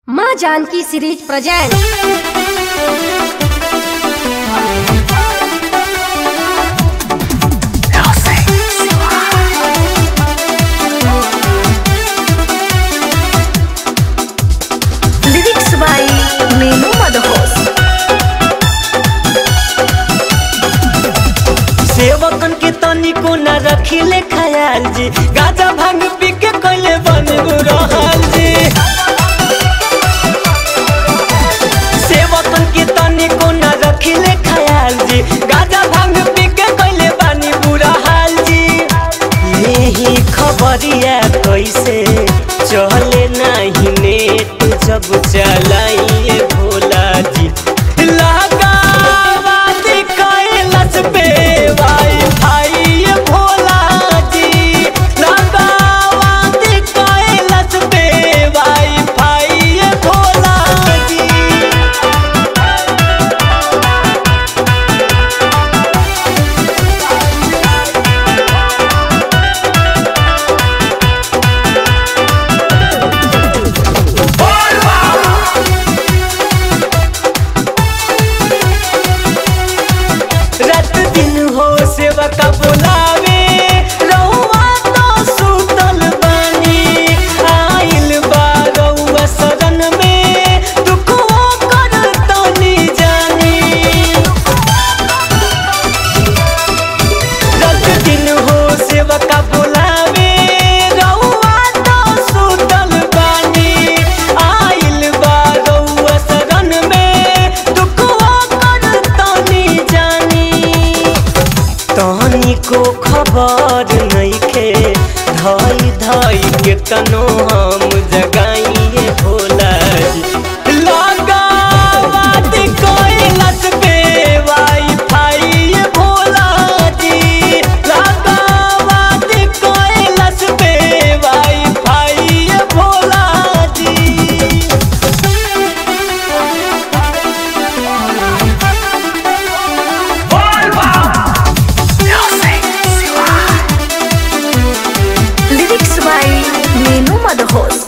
माँ Janaki series present lyrics by मेनू मदहोस सेवकन के तनिको न रखिले ख्याल जी गाजा भांग पी के कइले बन रहल जी सेवकन के तनिको न रखिले ख्याल जी गाजा भांग पी के कइले बानी बुरा हाल जी यही खबरिया कैसे चले नहीं नेट जब चलाइए भोला जी लगावाद कैलस पे वाई-फाई ये भोला जी लगावाद कैलस पे वाई-फाई ये भोला जी रात दिन हो सेवा का बोलावे रउआ तो सुतल बानी आइल बा रउआ शरण में दुखवा कर तनी जानी रात दिन हो सेवा का बोलावे रउआ तो सुतल बानी आइल बा रउआ शरण में दुखवा कर तनी जानी तहनी को खबर नइखे धई धई के तनो हम जगाइए भोला जी लगावाद कैलस पे वाई-फाई ये भोला जी लगावाद कैलस पे वाई-फाई ये भोला जी लिरिक्स बाय मेनू मदहोस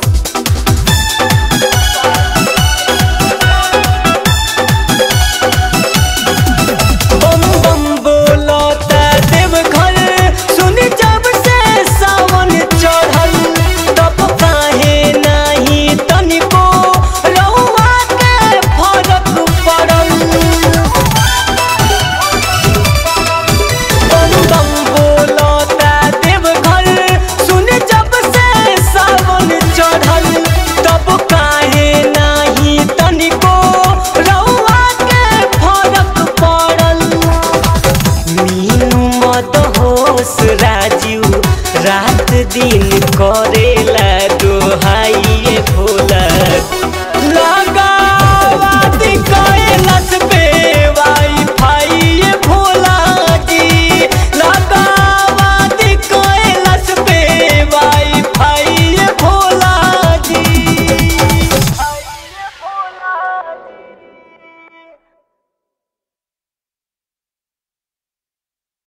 बम बम बोलता देव घर सुनी जब से सावन चढ़ल तब काहे नाही तनिको रउआ के फरक पड़ल बम बम बोलता देव घर सुनी जब से सावन चढ़ल तब काहे नाही तनिको रउआ के फरक पड़ल मीनू मत होश राजू रात दिन